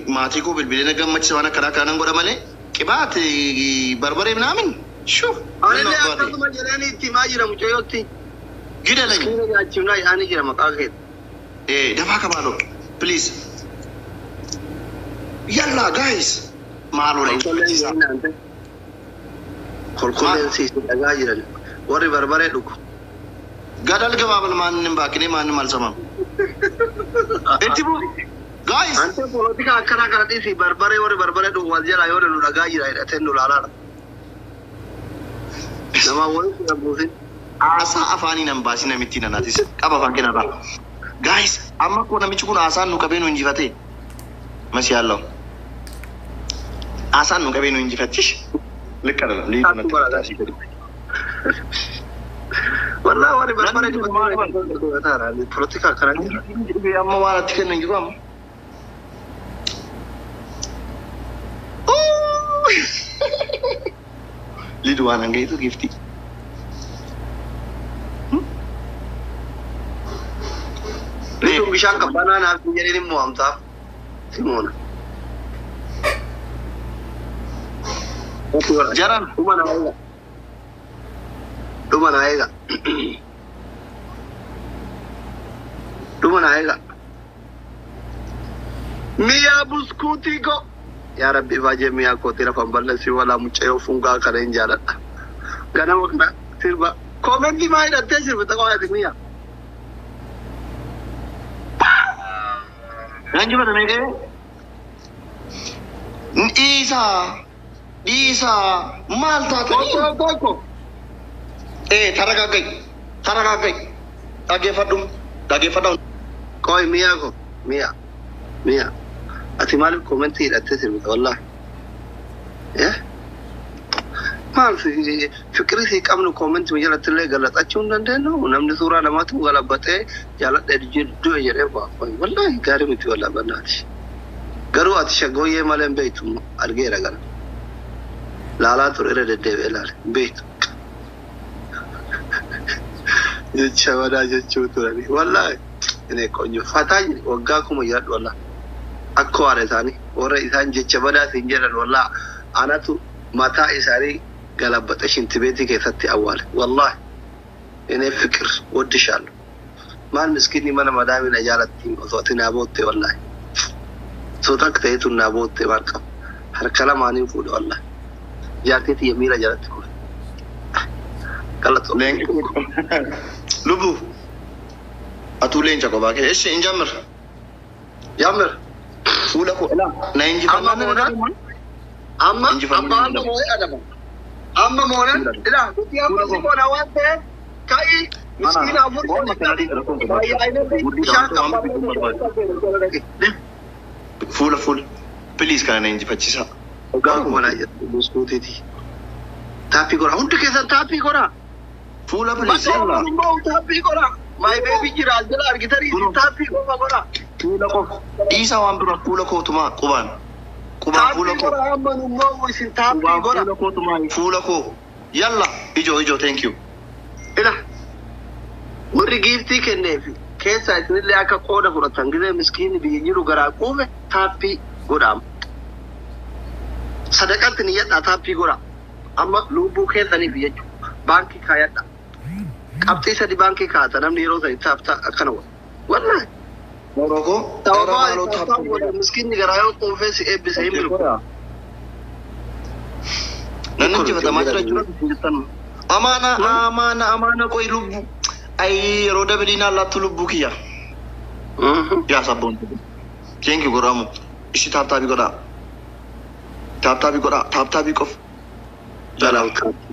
maatii koo bilbilee na gammachiisa waan akkanaa kanan godha malee qibaat barbaree minaamin shuu Anillee akkasuma jedhanii itti maa jira mucayyootti. gidalani Kiina nyaachifnaa isaanii jira maqaa kee. Eh, dafaa kabaalo please yalla guys maaloo dha Kolkolleen siisu dhagaa jiran. Warri barbaree dhugu. gadal gabaabal maannin baakine maannin malsamam itti bu guys Ante polotika akkana kana dhiisi barbaree warri barbaree dhugu wal jala yoo nu dhagaa jira hidhatee nu laalaadha. Nama walitti dhabuusin. haasaa afaanii nan baasii namittiin anaatis qaba afaan kenarraa guys amma koo namichi kun haasaan nu qabee nu injifate masi yaallaw haasaan nu qabee nu injifattish likkadha Walaa warri barbaree dhugu. Polotika akkana jira. amma waan atti kennan jiru amma lidu waan hangayitu gifti Lidun bishaan qabbanaa naaf hin jedhin immoo amtaaf. Simoona. jaran Dhuma naa eega. Dhuma naa eega. Dhuma naa eega. Miyaa buskuutii ko. Yaa Rabbi baay'ee miyaa kooti lafan balleessi walaa mucayyoo fungaa kana hin jaaladha. Ganama kana sirba. Koomentii maa hidhattee sirbita qofaati miyaa. nan jibata meeqee dhiisaa dhiisaa maal taatanii Tokko tokko. ee taragaggai taragaggai dhageeffadhu dhageeffadhu Koi miyaa ko miyaa miyaa. Ati maaliif koomentii hidhattee sirbita wallaahi. Eh? Maal si- fikirii si qabnu koomentii jalatti illee galaxachuu hin dandeenyu namni suuraa namaatu galabbatee jaaladhee jidduu jedhee baafame wallaahi gaarii miti wallaahi bannaati. Garuu ati shaggooyyee malee hin beektu argeera gara. Laalaa ture irra deddeebi'ee ilaale hin beektu. Jecha badaa jechuu turani wallaahi. Inni qonyoffataa jiri waggaa kuma jedhu wallaahi. Akka waara isaanii warra isaan jecha badaa siin jedhan wallaahi anatu mataa isaanii galabbaxe shintibeetii keessatti awwaale wallaahi. Inni fikir waddishaallu. Maal miskiinni mana madaamina jaalatti osoo ati naa bootte wallaahi. Osoo takka ta'etu naa bootte maal qaba. Harka lamaaniin fuudhe wallaahi. Jaartii xiyya miila jalatti fuudhe. Galatoo. lubu atuu leenca qobaa kee eshi hin jammir Jammir. fuula koo ilaa na Amma injifannaan moonaan amma Injifannoo amma amma danda'u. moo'ee adaba. Amma moonaan ilaa nuti amma si moona waan ta'eef ka'ii miskiina afur bishaan fuula fuula piliis kana na injifachiisa Akkuma jedhu buskuutiiti. Taappii godha hundi keessan taappii godha. fuula piliis Bakka yalla immoo taappii godha. Maay beebii jira as jala argitanii isin taappii qofa godha. fuula koo dhiisaa waan biraa fuula kootumaa qubaan qubaan fuula Taappii koo godha amma immoo isin taappii qubaan godha. fuula kootumaa fuula koo yalla ijoo ijoo thank you Ila warri giiftii kenneefi keessaa isinillee akka qooda fudhatan gizee miskiinni biyya jiru garaa quufe taappii godhaama. Sadaqatti ni yadhaa taappii godha. Amma lubbuu keessaniif jechuudha. Baankii kaayadha. Qabxii sadi baankii kaa'ata namni yeroo sadi taaptaa akkana godha. Wallahi. Morokoo Sababaa taaptaa godha miskiinni garaa yoo quufee si eebbise hin bilu. nan injifatamaa jira jechuudha amaana amaana amaana qoy lubbu ay yeroo dabiliinaa laattu lubbuu kiyya yaa sabboon keenki godhamu ishi taaptaabii godhaa taaptaabii godhaa taaptaabii qof Jalaan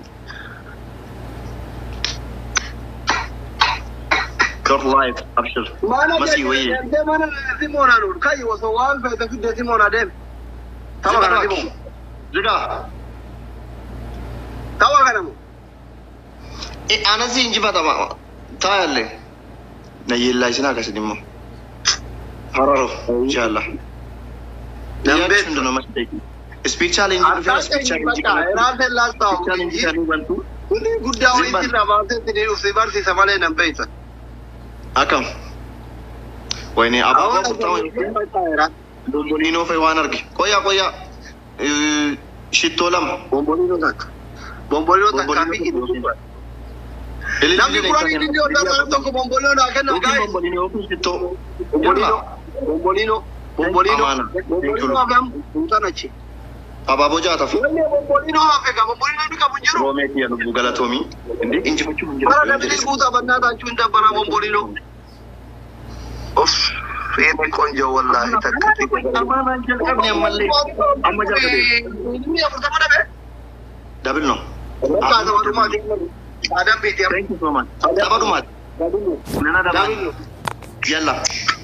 God life abshir Mana Masii wayii. deemtee mana Simoonaa nuun kayyi osoo waan feete fiddee Simoonaa deeme. Tapha kana Simoon. jigaa Tapha kana moo? anasi injifatama taayallee na yeellaa isin akkasin immoo hararo inshallah Nan Yaa beektu. hundu namatti ta'e. Speech challenge dhufee Harkaan speech challenge eenyuffata? kana Raafeen laastaa speech challenge kana hubantu Kuni guddaa Zimban. wayiitti irraa baasee itti dhufsi barsiisa malee nan beektan. akkam wayne abaaboo furtaa wayne Bomboliinoo fa'i waan arge. Qoyaa qoyaa. Eh, Shittoo lama. Bomboliinoo takka. Bomboliinoo takkaa fi inni gurgura. Namni kuraan inni inni odaa sana tokko bomboliinoo naa kenna Yookiin gaa'e. bomboliinoo fi shittoo. Bomboliinoo. Bomboliinoo. Bomboliinoo. Amaana. Bomboliinoo hafam guutaan achi. Abaaboo jaataaf. Wanni bomboliinoo hafe ka bomboliinoo inni qabu hin jiru. Roomee kiyya lubbuu galatoomii. Indee injifachuu hin Bara jiru. dabilis guutaa bannaa taachuu hin dabbara bomboliinoo. Of. Feene qonjoo wallaahi takka. Amaanaan jalqabne ammallee. Amma jalqabee. Inni afurtama dhabe. Dabil no. Kaasa walumaati. Aadaan beeti amma. Thank you so much. Tapha dhumaati. Nana dabaa. Yalla.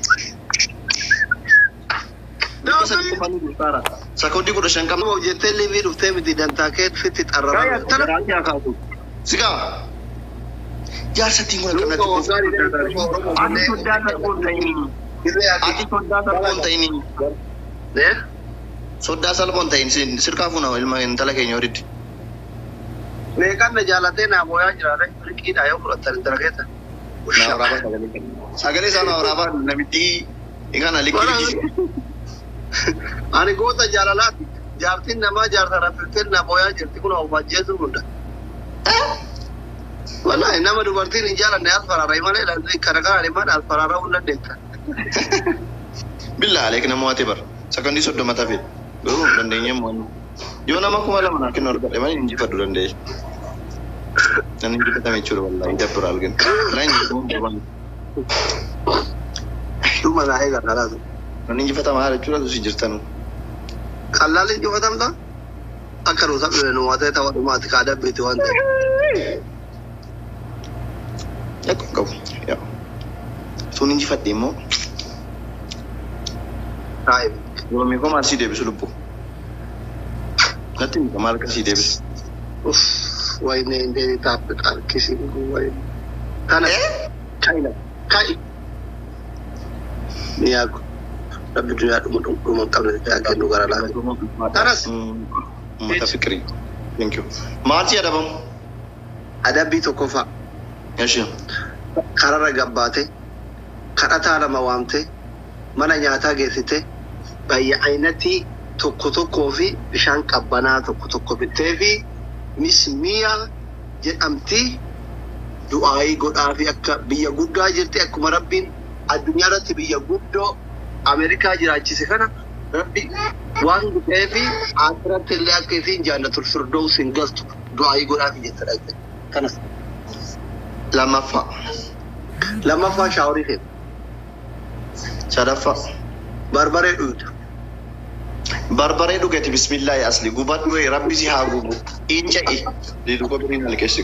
Sakoodii kudha shan qabna. Nama jettee liivii dhuftee miti dantaa kee fitti xarrara. Tana Sigaa. Jaarsattiin kun akkana xiqqoo. Ati soddaa salphoon ta'inii. Ati soddaa salphoon ta'inii. Soddaa salphoon ta'in sirkaa fuuna ilma intala keenya walitti. Meeqaan na jaalatee naa booyaa jiraate riqiidhaa yoo fudhattan intala keessa. Na waraabaa sagalee kenna. Sagalee isaa na waraabaa namitti kana likkii. Ani goota jaalalaati. Jaartiin namaa jaarsa raffilteen na booyaa jirti kun of ajjeesuu hunda. Wallahi nama dubartiin hin jaalanne as fararra malee kana kana dhimmaan as fararra hunda deetta. Billaa aleek nama waatee bara. Sakandii soddoma tafe. Garuu dandeenye mo'annu. Yoo nama kuma lama naa kennu argadhe malee injifadhu danda'e. Nan injifatame jechuudha wallaahi dabbira argina. Nan injifatame. Dhuma naa eegaa kalaatu. Nan injifatamaa jechuudha tusi jirtan. Qallaan injifatamta? Akka nu sabni nu waatee ta'uu dhumaati kaa dabbeeti waan ta'e. Yakko hin qabu. Yaa. Sun injifadhe immoo Taa'e. yoomii koo maal sii deebisu lubbuu? Natti mika maal akka sii deebisu? Uff, wayne indee taaphe qarkisi wayne. Kana kaina kai. Ni yaaku. Rabbi duniyaa dhuma dhuma hin qabne yaa kennu gara laata. Taras. Uummata fikirii. Thank you. Maal si adabamu? Adabbii tokkoffaa Yashii. kararra gabbaate kadhataa lama waamte mana nyaataa geessite bayya ayinatii tokko tokkoo fi bishaan qabbanaa tokko tokko bittee fi mismiya jedhamti du'aayii godhaa fi akka biyya guddaa jirti akkuma rabbiin addunyaa irratti biyya guddoo Ameerikaa jiraachise kana rabbi waan gudhee fi asiratti illee akka isiin jaannatul firdoos hin galtu du'aayii godhaa fi jettadha. Kanas Lammaffaa. lammaffaa shaaworii fe'u Sadaffaa. barbaree dhuyutu. Barbaree dhugati bismillaahi asli gubadhu ee rabbi si haa gubu. Inca'i. Diidu koo biriin halkeessi.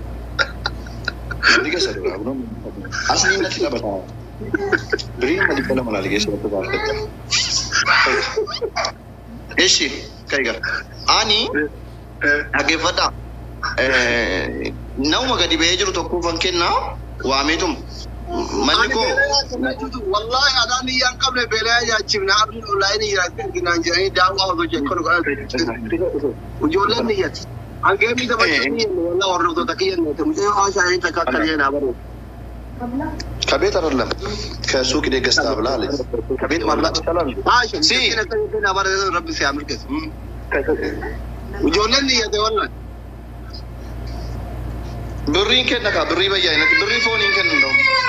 Diga sadii Asli natti taphataa. Biriin mali kala mana halkeessi natti baafata. Eshi kaiga. Ani dhaggeeffadhaa. Nama gadi ba'ee jiru tokkoofan kennaa waameetum. Manni koo Wallahi adaan biyya hin qabne beelaa ajaa'ibna abdii onlaayinii jiraachuu naan jedhanii daawwaa osoo jechuun ijoolleen niyyatti. Hangee miidha bakka niyyanne walaa hordoftoota kiyyanne mucaa haashaanii takka akka jeenaa baru. ከቤት አይደለም ከሱቅ ደገስታ ብላ አለች። ከቤት ማምጣት ይቻላል። Haasha Si. miidhagina akka jeenaa bara rabbi si hamirkesu. Ijoolleen niyyate wallaan. ብሪን ከነካ ብሪ በየአይነት ብሪ ፎኒን ከን ነው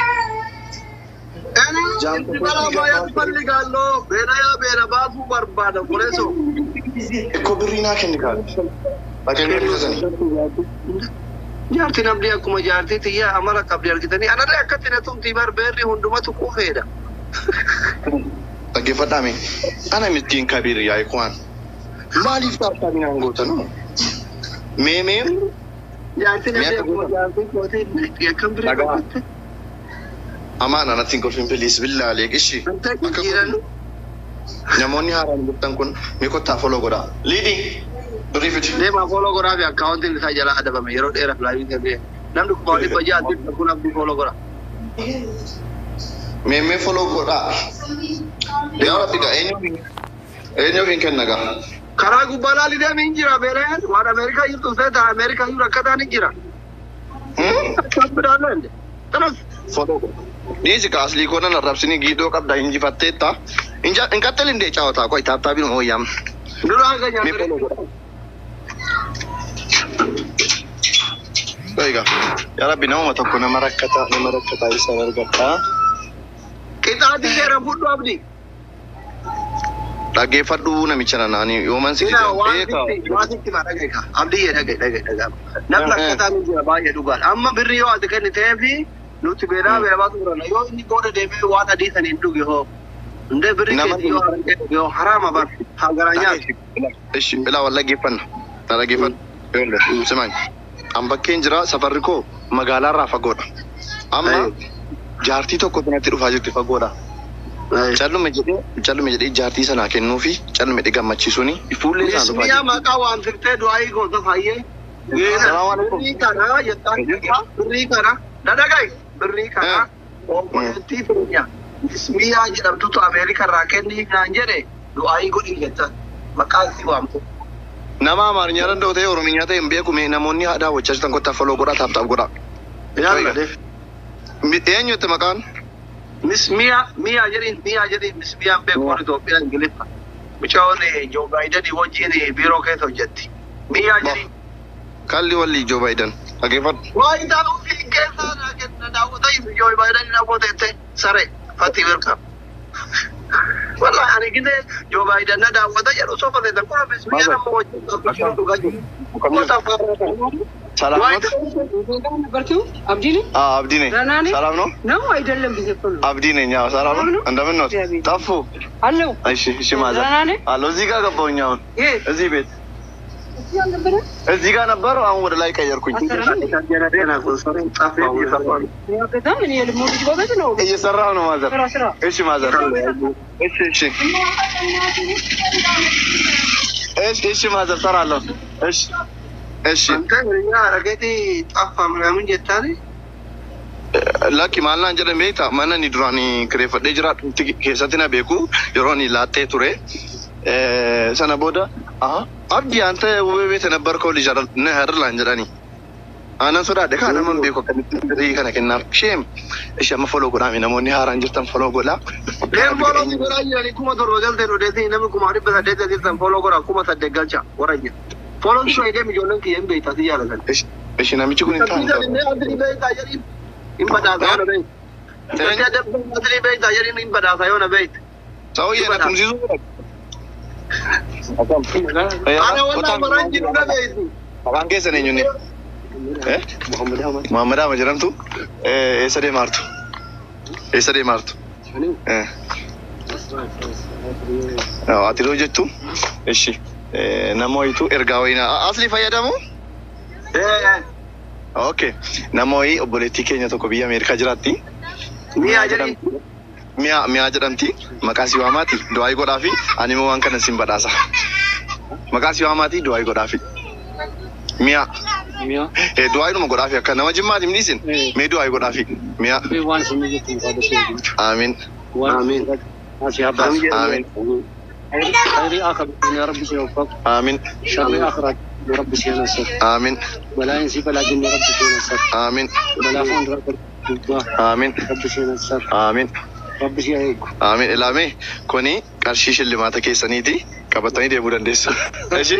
Itti balaa baay'ee falligaaloo beelaa beela baasuu barbaada qoleessoo. እኮ ብሪና ከንካ ባገኘ ተዘኒ Jaartiin abdii akkuma jaartii xiyyaa amala qabdi argitanii anarree akkatti na tumtii bar beerri hundumatu quufeedha. dhaggeeffadhaame ana mittiin kabir yaa ikwaan maaliif taartaanii naan gootan meemeen Jaartiin abdii Mi'a akkuma jaartii kootii akkam biree Dhagaa. qabatti. amaan anattiin kolfin filiis billaalee qishi Wanta jijjiiran namoonni haaraan jirtan kun mi kottaa foloo godhaa liidii birrii fiti deemaa fooloo goraa fi akkaawuntiin isaa jalaa adabame yeroo dheeraaf laayii ta'ee namni kuma dhibba jaatti kun abdii fooloo gora. meemee foloo godhaa yaa rabbi gaa eenyuuf eenyuuf hin kenna gaa Karaa gubbaa laalii deemee hin jira beelaan waan Ameerikaa jirtu ta'e ta'a Ameerikaa jiru akka ta'an hin jira. Hmm? Akkam bidhaan Tanas. Dhiisi ka aslii koo nan arrabsini giidoo qabda injifatteetta. Inja hin qaxxalin dee caawataa qoy taaptaabiin hooyyam. Duraan kan Mee nyaatanii. foloo godha. Egaa yaa rabbi namuma tokko nama rakkataa nama rakkataa isaan argadhaa. Qixaatii seera fudhu abdi. Dhaggeeffadhu namicha nanaanii yooman si Ina waan beekaa. sitti waan sitti maa dhagaye ka. Abdii yee dhagaye dhagaye dhagaye. Namni akkataa ni jira baay'ee dhugaadha. Amma birri yoo ati kennitee fi nuti beelaa beela baatu turan. Yoo inni booda deemee waan adii saniin dhuge hoo. Ndee birri Nama- keetii yoo harkee dhuge hoo haraama bar. Hagaraa nyaatu. Ishi ilaa wal dhaggeeffanna. Na dhaggeeffadhu. Yoollee simaan. An bakkeen jira safarri koo magaalaarraa fagoodha. Amma jaartii tokko kanatti dhufaa jirti fagoodha. Callume jedhee callume jedhee jaartii sanaa kennuu fi callume jedhee gammachiisuuni fuullee isaan dhufaa Miyaa jirti. maqaa waan firtee du'aayii goota faayyee. Salaamaaleykum. Birrii kana jettaan jirta. Birrii kana. Dhadhagaye. Birrii kana. Obboleettii keenya. Miyaa jedhamtutu Ameerikaa irraa kennii naan jedhe du'aayii godhii jettaan. Maqaan si waamtu. Nama Amaariyaa danda'u ta'e Oromiyaa ta'e hin beeku mee namoonni haadhaa wajjaa jirtan kottaa faloo godhaa taaptaaf godhaa. Yalla de. Mi- Eenyu itti maqaan? Miss Mia, Mia jedhin, Mia jedhin, Miss Mia beekuun Itoophiyaa Ingiliffa. Michoon Joo Baayidanii wajjin biiroo keessa hojjetti. Mia jedhin. Kalli walli Joo Baayidan. Dhaggeeffadhu. Waa intaan ofii keessaa na daawwata Joo Baayidanii namoota itti sare fatii birka. Wallahi ani gide Joo Baayidan na daawwata jedhu sofa ta'e kun Miss Mia nama wajjin dhaabbachuun dhugaa jiru. Gosa faarraa. Salaamot. ነበርኪው አብዲ ነኝ Ah, Abdii ne. ደህና ነኝ? Salaam no? ነው አይደለም ብዬ እኮ ነው Abdii ne nyaa salaam no? እንደምን ነው? እግዚአብሔር ጠፉ። አለው እሺ እሺ ማዘር ደህና ነህ? አለሁ። እዚህ ጋር ገባሁኝ አሁን ይሄ እዚህ ቤት እዚህ አልነበረ እዚህ ጋር ነበረው። አሁን ወደ ላይ ቀየርኩኝ። በጣም እኔ የልሞ ልጅ ጎበዝ ነው እየሰራሁ ነው ማዘር። ስራ ስራ እሺ ማዘር። እሺ እሺ እሺ እሺ ማዘር ሰራለሁ። እሺ እሺ lakki maal naan jedhan beekta mana ni duraan kireeffadhee jiraadhu keessatti na beeku yeroo ani laattee ture Eh, sana booda aha abdii anta wubee beete nabbarkoo lija herlaan jedhani aanan sodaadhe kaa naman beeku akkamitti birrii kana kennaaf sheem ishi amma foloo godhaame namoonni haaraan jirtan foloo godhaa Ishi- ishi namichi kun hin taane Sauyyee na tumsiisuu Maqaan keessan eenyunni? Eh? Muhammad Ahmad jedhamtu? Eh, Eessa deemaartu? Eessa deemaartu? Eh. Yoo, Ati yoo jettu? Ishi. Eh, Nama wayitu ergaa wayinaa. Asli fayyadamu? Okay. Nama wayii obboleettii keenya tokko biyya Ameerikaa jiraatti. Mi'a mi'a jedhamti. Maqaa si waamaati. Du'aayi godhaa fi ani immoo waan kana sin badhaasa. Maqaa si waamaati. Du'aayi godhaa fi. Mi'a. ሚያ Eh, du'aayi dhuma godhaa fi akka nama jimmaati midhiisin. Eh. Mee du'aayi godhaa fi. Mi'a. ዋን ስምይት እንኳን Amiin. Amiin. ማሲ አባስ Amiin. خير اخر يا رب سيوفق Amiin. شر اخرج يا رب سينصر Amiin. ولا ينسي بلا جن يا رب سينصر Amiin. ولا فون رب Amiin. رب سينصر Amiin. رب سيهيك Amiin. Ilaame kuni qarshii shillimaata keessaniiti qabatanii deemuu dandeessu. Ishi.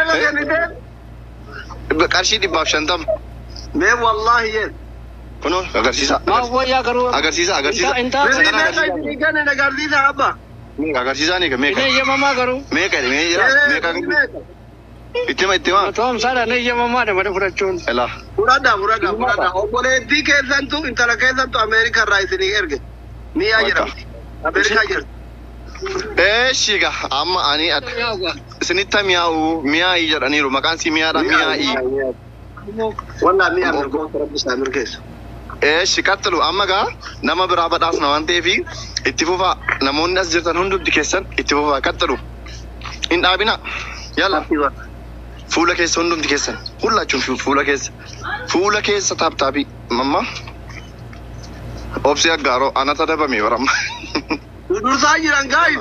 Qarshii dhibbaaf shantama. Mee wallaahi jeen. Kunoo agarsiisa. ما هو يا قرو Agarsiisa agarsiisa. انت Birrii انت meeqa isinii kenna agarsiisa abba. Agarsiisaa ni meeqa? እኔ የማማ ገሩ Meeqa mee jira? Meeqa ittima ittima. ቶም ሳዳ እኔ የማማ ደመደ ፍረቹን Ilaa. Fudhadha fudhadha fudhadha. Obboleettii keessantu intala keessantu Ameerikaa irraa isinii erge. Miyaa jedhamti. Ameerikaa jirti. Eeshi egaa amma ani ad- isinitti mi'aawu mi'aayii jedhaniiru maqaan si mi'aadha mi'aayii. Wallaa miyaa mirgoota rabbi isaa mirgeessu. Eeshi qaxxilu amma gaa nama biraa badhaasna waan ta'eef itti fufaa namoonni as jirtan hundumti keessan itti fufaa qaxxilu. Hin dhaabina. Yalla fuula keessa hundumti keessan hullachuun fu- fuula keessa fuula keessa taaptaabii mamma. Obsi aggaaroo anata dabame baramma. Dursaa jiran gaayu.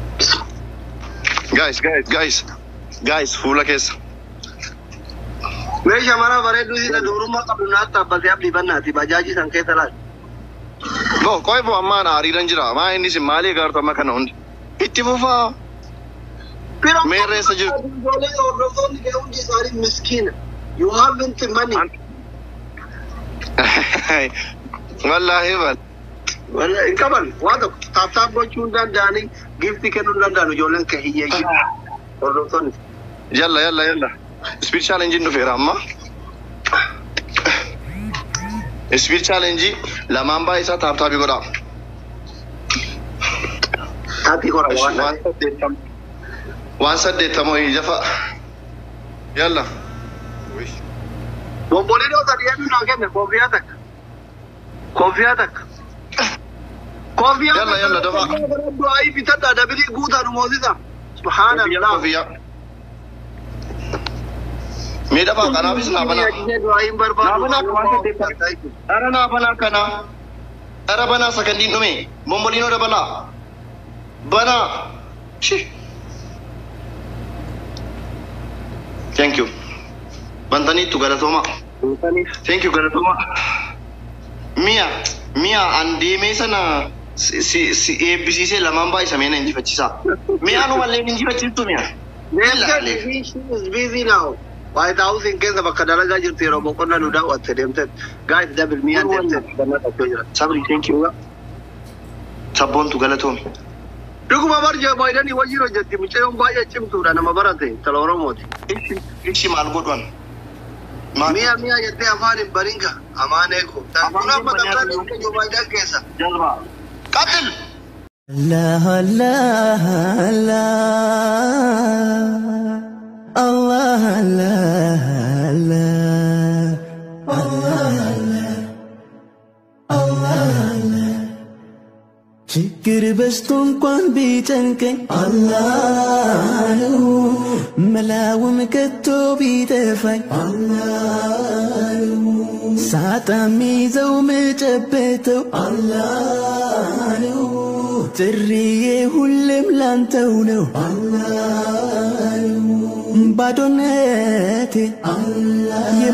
Guys, guys, guys, guys, fuula keessa. Mee shamara bareedduu isa dubrummaa qabdu naatti dhaabbatee abdii bannaati bajaajii san keessa laal. Bo qoy bo ammaan hariiraan jira. Maa inni sin maalii gaartu amma kana hundi. Itti fufaa. Meerre isa jirtu. Ijoolleen hordoftoonni kee hundi isaanii miskiina. You haven't money. Wallaahi bal. Walla hin qaban waa tokko taaptaap gochuu hin danda'anii giftii kennuu hin danda'an ijoolleen kee hiyyeeyyii. Hordoftoonni. Yalla yalla yalla. Speed challenge dhufeera amma. Speed challenge lamaan baay'ee isaa taaptaabii godhaa. Taapii kora waan Waan saddeettama. Waan saddeettama wayii jafa. Yalla. Bomboliin yoo sadii hedduun naa kenne koofiyaa takka. Koofiyaa takka. Koofiyaa Yalla, yalla, dafaa. Du'aayi bitadhaa dabilii guutaa nu moosisa. Subhaanallah. Kofiyaa. Miidhamaa kanaafis naa banaa. Du'aayiin barbaadu. Naa banaa waan saddeettama. Dhara naa banaa kana. Dhara banaa sagandiin dhume. Bomboliinoo dabalaa. Banaa. Shi. Thank you. Bantaniittu galatooma. Thank you galatooma. Mi'a mi'a an deemee sana si si- si eebbisiisee lamaan baay'isa meena injifachiisaa. Mi'aan umallee injifachiistu mi'a. Busy now. White House in keessa bakka dalagaa jirtu yeroo boqonnaa nu daawwatte deemte. Guys double mi'aan deemte. Sabri thank you. Sabboontu galatoomi. Dhuguma barjaa baay'inanii wajjin hojjetti mucayyoon baay'ee cimtuudha nama barate tala Oromooti. Ishi ishi maal godhan? Maal? Mi'a mi'a jettee afaan hin baringa amaan eeko. Kun amma dabtaan hin Joo Baayiden keessa. Jalbaa. Qatil. الله الله الله الله الله ችግር በዝቶ እንኳን ቢጨንቀኝ አላህ ነው መላውም ከቶ ቢጠፋኝ አላህ ነው ሳጣ ሚይዘው ምጨበተው አላህ ነው ጥሪዬ ሁሌም ላንተው ነው አላህ ነው ባዶነቴ